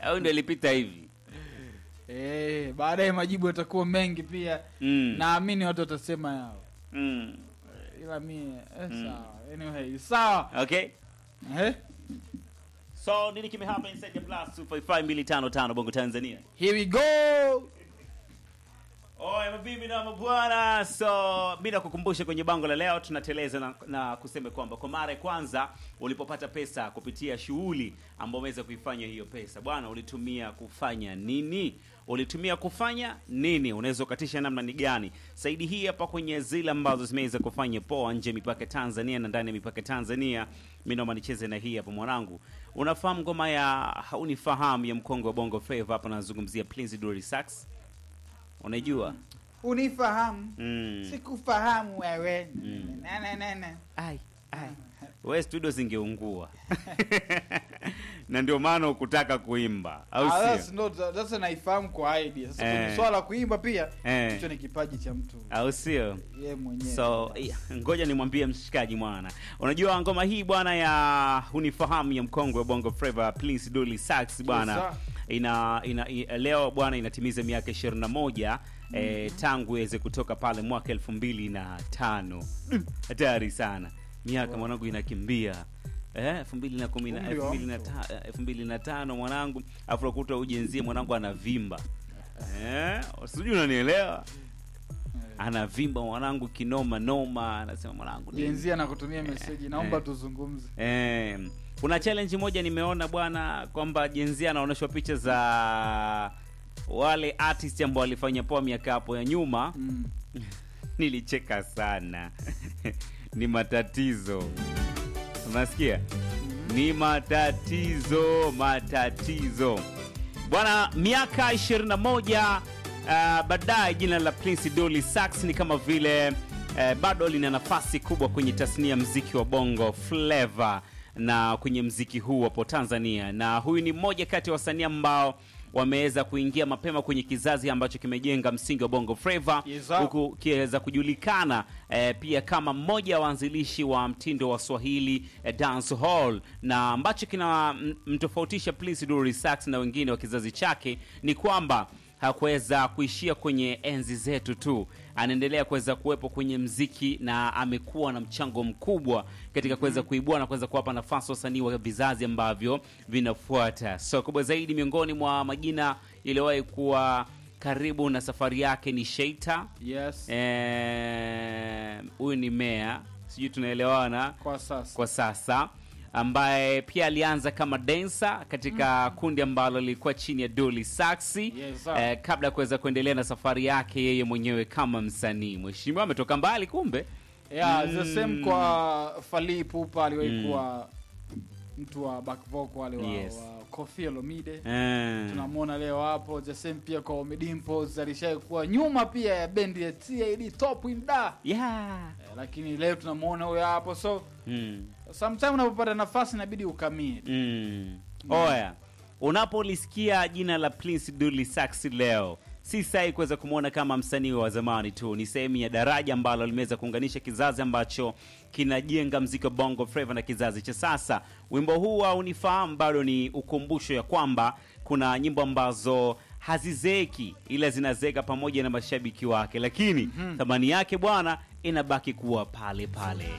au ndio ilipita hivi Eh, baadaye majibu yatakuwa mengi pia mm. naamini watu watasema yao mm. ila mie eh, sawa anyway sawa okay eh? so nini kimehapa inside the plus 255255 bongo tanzania here we go Oye mabibi na mabwana, so mi nakukumbusha kwenye bango la leo tunateleza na, na kusema kwamba kwa mara ya kwanza ulipopata pesa kupitia shughuli ambayo umeweza kuifanya hiyo pesa bwana, ulitumia kufanya nini? Ulitumia kufanya nini? Unaweza ukatisha namna ni gani? Saidi hii hapa kwenye zile ambazo zimeweza kufanya poa nje ya mipaka ya Tanzania na ndani ya mipaka ya Tanzania. Mi naomba nicheze na hii hapa mwanangu. Unafahamu ngoma ya haunifahamu ya mkongo wa Bongo Flava? Hapa nazungumzia Prince Dory Sax, unaijua? unifahamu Mm. sikufahamu wewe Mm. Nene, nene. ai ai we studio zingeungua na ndio maana ukutaka kuimba au Ah, sio that's not- sasa naifahamu kwa idea sasa Eh. kwenye swala la kuimba pia Eh. hicho ni kipaji cha mtu au sio ye mwenyewe so yeah, ngoja nimwambie mshikaji mwana unajua ngoma hii bwana ya unifahamu ya mkongwe wa bongo flava prince doli sax bwana Yes, ina, ina, i- leo bwana inatimiza miaka 21 eh, tangu iweze kutoka pale mwaka elfu mbili na tano hatari sana miaka mwanangu inakimbia Eh, elfu mbili na kumi na- Umri elfu wa mbili na mtu. ta- elfu mbili na tano mwanangu afu nakuta ujenzie mwanangu anavimba eh, sijui unanielewa anavimba mwanangu kinoma noma anasema mwanangu nini? jenzia na kutumia meseji naomba eh. tuzungumze Eh, kuna challenge moja nimeona bwana kwamba jenzia anaonyeshwa picha za wale artist ambao walifanya poa miaka hapo ya nyuma mm. nilicheka sana ni matatizo unasikia ni matatizo matatizo bwana miaka 21 uh, baadaye jina la prince doli sax ni kama vile uh, bado lina nafasi kubwa kwenye tasnia ya mziki wa bongo flava na kwenye mziki huu hapo tanzania na huyu ni mmoja kati ya wasanii ambao wameweza kuingia mapema kwenye kizazi ambacho kimejenga msingi wa bongo flava Yes, sir. huku kiweza kujulikana eh, pia kama mmoja wa waanzilishi wa mtindo wa swahili eh, dance hall na ambacho kina m- mtofautisha Prince Dully Sax na wengine wa kizazi chake ni kwamba hakuweza kuishia kwenye enzi zetu tu anaendelea kuweza kuwepo kwenye mziki na amekuwa na mchango mkubwa katika kuweza kuibua na kuweza kuwapa nafasi wasanii wa vizazi ambavyo vinafuata so kubwa zaidi miongoni mwa majina yaliyowahi kuwa karibu na safari yake ni sheita yes Eh, huyu ni mea sijui tunaelewana kwa sasa kwa sasa ambaye pia alianza kama densa katika kundi ambalo lilikuwa chini ya Dolly Saxi Yes, sir. eh, kabla ya kuweza kuendelea na safari yake yeye mwenyewe kama msanii. Mheshimiwa ametoka mbali kumbe. yeah, Mm. the same kwa Fally Ipupa aliwahi Mm. kuwa mtu wa back vocal wale wa, Yes. wa Koffi Olomide Eh, tunamwona leo hapo the same pia kwa Ommy Dimpoz alishawahi kuwa nyuma pia ya bendi ya TID Top in Da yeah. eh, lakini leo tunamwona huyo hapo so Mm. sometime unapopata nafasi inabidi ukamie Mm. Oya, unapolisikia jina la Prince Dully Sax leo si sahi kuweza kumwona kama msanii wa zamani tu, ni sehemu ya daraja ambalo limeweza kuunganisha kizazi ambacho kinajenga mziki wa bongo flava na kizazi cha sasa. Wimbo huu au nifahamu bado ni ukumbusho ya kwamba kuna nyimbo ambazo hazizeeki ila zinazeeka pamoja na mashabiki wake, lakini thamani yake bwana inabaki kuwa pale pale.